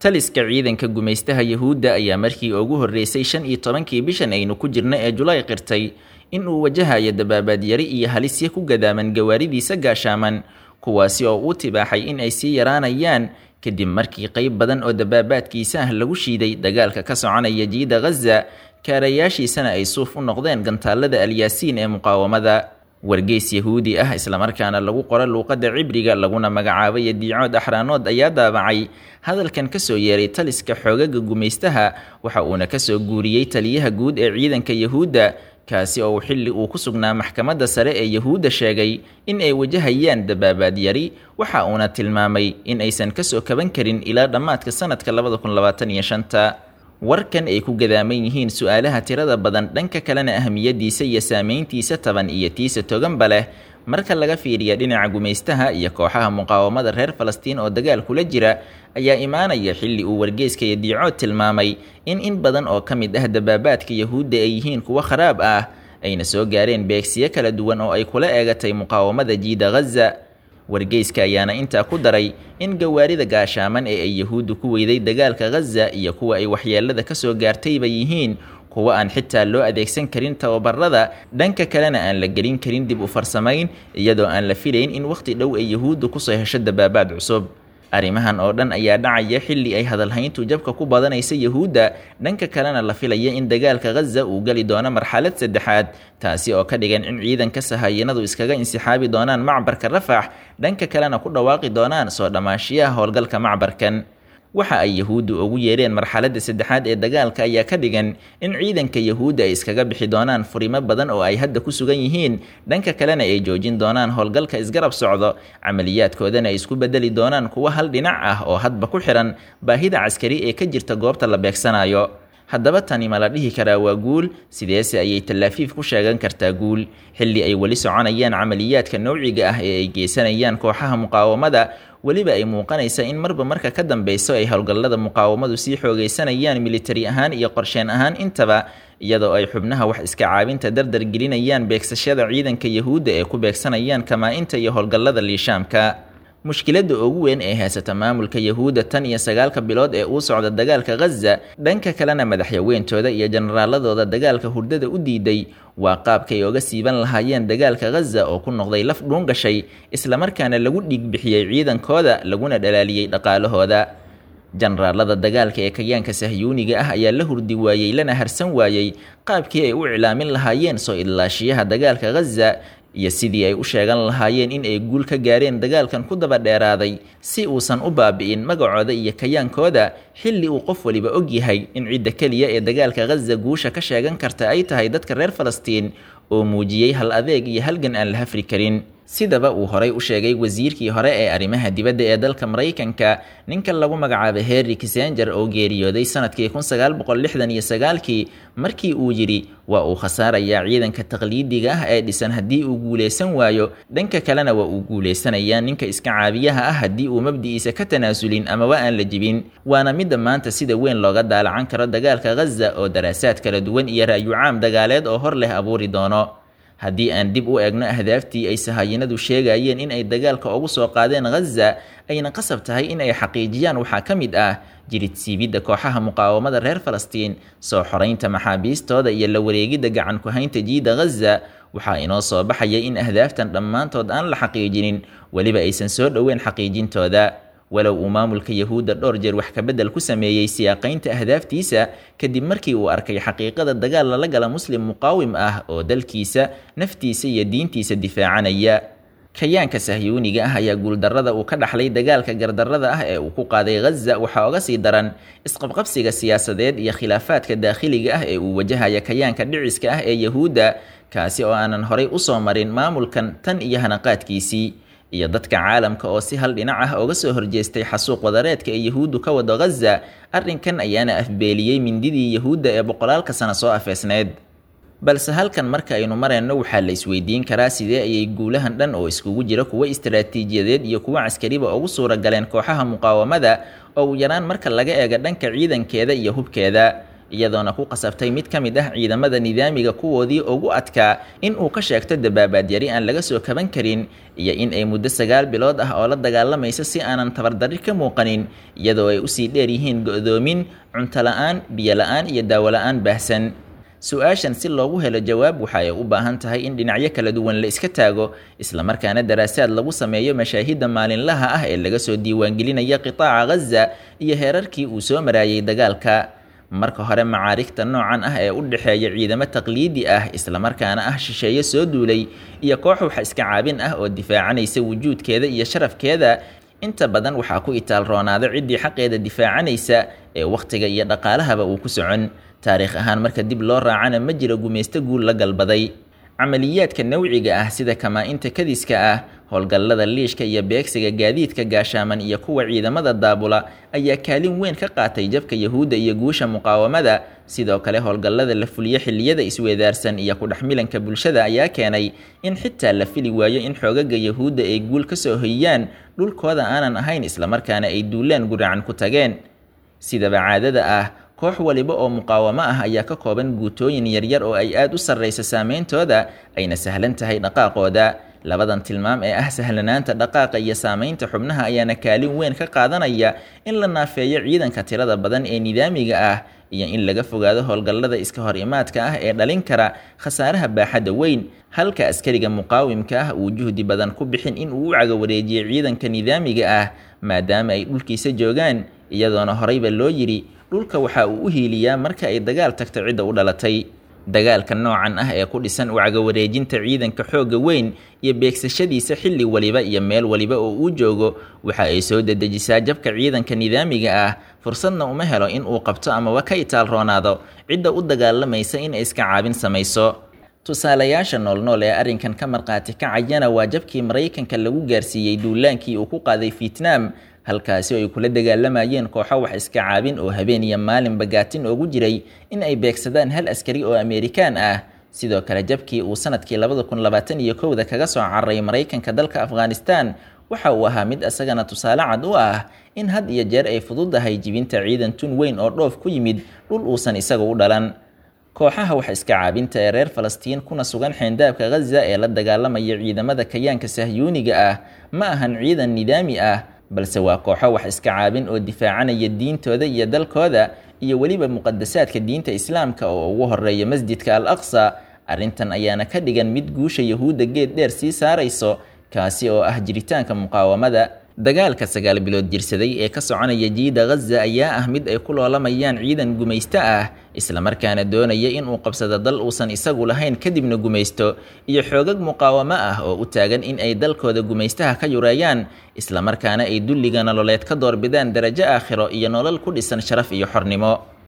taliska ciidanka gumaystaha yahuudda ayaa markii ugu horreysay shan iyo tobankii bishan aynu ku jirna ee julaay qirtay in uu wajahayo dabaabaad-yari iyo halisya ku gadaaman gawaaridiisa gaashaaman kuwaasi oo uu tibaaxay in ay sii yaraanayaan kadib markii qayb badan oo dabaabaadkiisa ah lagu shiiday dagaalka ka soconaya jiida ghaza kaarayaashiisana ay suuf u noqdeen gantaalada alyaasiin ee muqaawamada wargeys yahuudi ah islamarkaana lagu qoro luuqadda cibriga laguna magacaabay diicood axraanood ayaa daabacay hadalkan kasoo yeeray taliska xoogaga gumaystaha waxa uuna kasoo guuriyey taliyaha guud ee ciidanka yahuudda kaasi oo xilli uu ku sugnaa maxkamadda sare ee yahuudda sheegay in ay wajahayaan dabaabaad yari waxa uuna tilmaamay in aysan kasoo kaban karin ilaa dhammaadka sanadka labada kun labaatan iyo shanta warkan ay ku gadaaman yihiin su-aalaha tirada badan dhanka kalena ahamiyadiisa iyo saameyntiisa taban iyo tiisa toganba leh marka laga fiiriya dhinaca gumaystaha iyo kooxaha muqaawamada reer falastiin oo dagaal kula jira ayaa imaanaya xilli uu wargeyska iyo diicood tilmaamay in in badan oo ka mid ah dabaabaadka yahuudda ay yihiin kuwo kharaab ah ayna soo gaareen beegsiyo kala duwan oo ay kula eegatay muqaawamada jiida ghaza wargeyska ayaana intaa ku daray in gawaarida gaashaaman ee ay yahuuddu ku weyday dagaalka ghaza iyo kuwa ay waxyeelada kasoo gaartayba yihiin kuwa aan xitaa loo adeegsan karin tababarada dhanka kalena aan la gelin karin dib u farsamayn iyadoo aan la filayn in wakhti dhow ay yahuuddu kusoo hesho dabaabaad cusub arrimahan oo dhan ayaa dhacaya xilli ay hadalhayntu jabka ku badanaysa yahuudda dhanka kalena la filaya in dagaalka ghaza uu geli doono marxalad saddexaad taasi oo ka dhigan in ciidanka sahayanadu iskaga insixaabi doonaan macbarka rafax dhanka kalena ku dhawaaqi doonaan soo dhammaashiyaha howlgalka macbarkan waxa ay yahuuddu ugu yeereen marxaladda saddexaad ee dagaalka ayaa ka dhigan in ciidanka yahuudda ay iskaga bixi doonaan furimo badan oo ay hadda ku sugan yihiin dhanka kalena ay joojin doonaan howlgalka isgarab socdo camaliyaadkoodana ay isku bedeli doonaan kuwa hal dhinac ah oo hadba ku xihan baahida caskari ee ka jirta goobta la beegsanayo haddaba tani ma la dhihi karaa waa guul sideese ayay tallaafiif ku sheegan kartaa guul xilli ay weli soconayaan camaliyaadka nowciga ah ee ay geysanayaan kooxaha muqaawamada weliba ay muuqanaysa in marba marka ka dambeyso ay howlgallada muqaawamadu sii xoogaysanayaan militari ahaan iyo qorsheen ahaan intaba iyadoo ay xubnaha wax iska caabinta dardar gelinayaan beegsashada ciidanka yahuudda ee ku beegsanayaan kamaa-inta iyo howlgallada liishaamka mushkiladda ugu weyn ee haysata maamulka yahuudda tan iyo sagaalka bilood ee uu socda dagaalka ghaza dhanka kalena madaxyaweyntooda iyo jenaraaladooda dagaalka hurdada u diiday waa qaabkay oga siiban lahaayeen dagaalka ghaza oo ku noqday laf dhuun gashay islamarkaana lagu dhiigbixiyey ciidankooda laguna dhalaaliyey dhaqaalahooda jenaraalada dagaalka ee kayaanka sahyuuniga ah ayaa la hurdi waayey lana harsan waayey qaabkii ay u iclaamin lahaayeen soo idlaashiyaha dagaalka ghaza iyo sidii ay u sheegan lahaayeen in ay guul ka gaareen dagaalkan ku daba dheeraaday si uusan u baabi'in magacooda iyo kayaankooda xilli uu qof waliba og yahay in cidda keliya ee dagaalka ghaza guusha ka sheegan karta ay tahay dadka reer falastiin oo muujiyey hal adeeg iyo halgan aan la hafri karin sidaba uu horay u sheegay wasiirkii hore ee arrimaha dibadda ee dalka maraykanka ninka lagu magacaabay henry kissenger oo geeriyooday sanadkii kun sagaal boqol lixdan iyo sagaalkii markii uu yidhi waa uu khasaarayaa ciidanka taqliidiga ah ee dhisan haddii uu guulaysan waayo dhanka kalena waa uu guulaysanayaa ninka iska caabiyaha ah haddii uu mabdi'iisa ka tanaasulin amaba aan la jibin waana midda maanta sida weyn looga daalacan karo dagaalka ghaza oo daraasaad kala duwan iyo ra'yu-caam dagaaleed oo hor leh abuuri doono haddii aan dib u eegno ahdaaftii ay sahayanadu sheegayeen in ay dagaalka ugu soo qaadeen ghaza ayna qasab tahay in ay xaqiijiyaan waxaa ka mid ah jirid siibidda kooxaha muqaawamada reer falastiin soo xoraynta maxaabiistooda iyo la wareegidda gacan ku-haynta jiida ghaza waxaa inoo soo baxaya in ahdaaftan dhammaantood aan la xaqiijinin weliba aysan soo dhoweyn xaqiijintooda walow uu maamulka yahuudda dhowr jeer wax kabedel ku sameeyey siyaaqaynta ahdaaftiisa kadib markii uu arkay xaqiiqada dagaal lala gala muslim muqaawim ah oo dalkiisa naftiisa iyo diintiisa difaacanaya kayaanka sahyuuniga ah ayaa guuldarrada uu ka dhaxlay dagaalka gardarrada ah ee uu ku qaaday ghaza waxaa oga sii daran isqabqabsiga siyaasadeed iyo khilaafaadka daakhiliga ah ee uu wajahaya kayaanka dhiciska ah ee yahuudda kaasi oo aanan horay usoo marin maamulkan tan iyo hanaqaadkiisii iyo dadka caalamka oo si hal dhinac ah oga soo horjeestay xasuuq wadareedka ee yahuuddu ka wado ghaza arrinkan ayaana afbeeliyey mindidii yahuudda ee boqolaalka sano soo afeesneyd balse halkan marka aynu marayno waxaa la isweydiin karaa sidee ayay guulahan dhan oo iskugu jira kuwo istaraatiijiyadeed iyo kuwo caskariba ugu suura galeen kooxaha muqaawamada oo u yaraan marka laga eego dhanka ciidankeeda iyo hubkeeda iyadoona ku qasabtay mid ka mid ah ciidamada nidaamiga kuwoodii ugu adkaa in uu ka sheegto dabaabaad yari aan laga soo kaban karin iyo in ay muddo sagaal bilood ah oo la dagaalamaysa si aanan tabardarri ka muuqanin iyadoo ay usii dheer yihiin go-doomin cunto la-aan biyo la-aan iyo daawo la-aan baahsan su-aashan si loogu helo jawaab waxa ay u baahan tahay in dhinacyo kala duwan la iska taago islamarkaana daraasaad lagu sameeyo mashaahidda maalinlaha ah ee laga soo diiwaangelinaya qitaaca ghaza iyo heerarkii uu soo maraayay dagaalka marka hore macaarigta noocan ah ee u dhexeeya ciidamo taqliidi ah islamarkaana ah shisheeye soo duulay iyo koox wax iska caabin ah oo difaacanaysa wujuudkeeda iyo sharafkeeda inta badan waxaa ku itaal roonaada ciddii xaqeeda difaacanaysa ee wakhtiga iyo dhaqaalahaba uu ku socon taariikh ahaan marka dib loo raacana ma jiro gumaysto guul la galbaday camaliyaadka nawciga ah sida kamaa-inta kadiska ah howlgallada liishka iyo beegsiga gaadiidka gaashaaman iyo kuwa ciidamada daabula ayaa kaalin weyn ka qaatay jabka yahuudda iyo guusha muqaawamada sidoo kale howlgallada la fuliyo xilliyada isweedaarsan iyo kudhexmilanka bulshada ayaa keenay in xitaa la fili waayo in xoogaga yahuudda ay guul ka soo hoyiyaan dhulkooda aanan ahayn islamarkaana ay duulaan guracan ku tageen sidaba caadada ah koox waliba oo muqaawamo ah ayaa ka kooban guutooyin yaryar oo ay aad u sarraysa saameyntooda ayna sahlan tahay dhaqaaqooda labadan tilmaam ee ah sahlanaanta dhaqaaqa iyo saamaynta xubnaha ayaana kaalin weyn ka qaadanaya in la naafeeyo ciidanka tirada badan ee nidaamiga ah iyo in laga fogaado howlgallada iska hor imaadka ah ee dhalin kara khasaaraha baaxadda weyn halka askariga muqaawimka ah uu juhdi badan ku bixin in uu u cagawareejiyo ciidanka nidaamiga ah maadaama ay dhulkiisa joogaan iyadoona horeyba loo yidhi dhulka waxa uu u hiiliyaa marka ay dagaal tagto cidda u dhalatay dagaalka noocan ah ee ku dhisan u cagawareejinta ciidanka xoogga weyn iyo beegsashadiisa xilli waliba iyo meel waliba oo uu joogo waxa ay soo dedejisaa jabka ciidanka nidaamiga ah fursadna uma helo in uu qabto amaba ka itaal roonaado cidda u dagaalamaysa in ay iska caabin samayso tusaalayaasha noolnool ee arrinkan ka markhaati kacayana waa jabkii maraykanka lagu gaarsiiyey duulaankii uu ku qaaday vietnam halkaasi oo ay kula dagaalamayeen kooxo wax iska caabin oo habeen iyo maalin bagaatin ugu jiray in ay beegsadaan hal askari oo ameerikaan ah sidoo kale jabkii uu sanadkii labada kun labaatan iyo kowda kaga soo cararay maraykanka dalka afghanistan waxa uu ahaa mid isagana tusaale cad u ah in had iyo jeer ay fududahay jibinta ciidan tun weyn oo dhoof ku yimid dhul uusan isaga u dhalan kooxaha wax iska caabinta ee reer falastiin kuna sugan xeendaabka ghaza ee la dagaalamaya ciidamada kayaanka sahyuuniga ah ma ahan ciidan nidaami ah balse waa kooxo wax iska caabin oo difaacanaya diintooda iyo dalkooda iyo weliba muqadasaadka diinta islaamka oo ugu horeeya masjidka al aqsa arrintan ayaana ka dhigan mid guusha yahuudda geed dheer sii saarayso kaasi oo ah jiritaanka muqaawamada dagaalka sagaal bilood jirsaday ee ka soconaya jiida ghaza ayaa ah mid ay ku loolamayaan ciidan gumaysto ah islamarkaana doonaya inuu qabsado dal uusan isagu lahayn kadibna gumaysto iyo xoogag muqaawamo ah oo u taagan in ay dalkooda gumaystaha ka yureeyaan islamarkaana ay dulliga nololeed ka doorbidaan darajo aakhiro iyo nolol ku dhisan sharaf iyo xornimo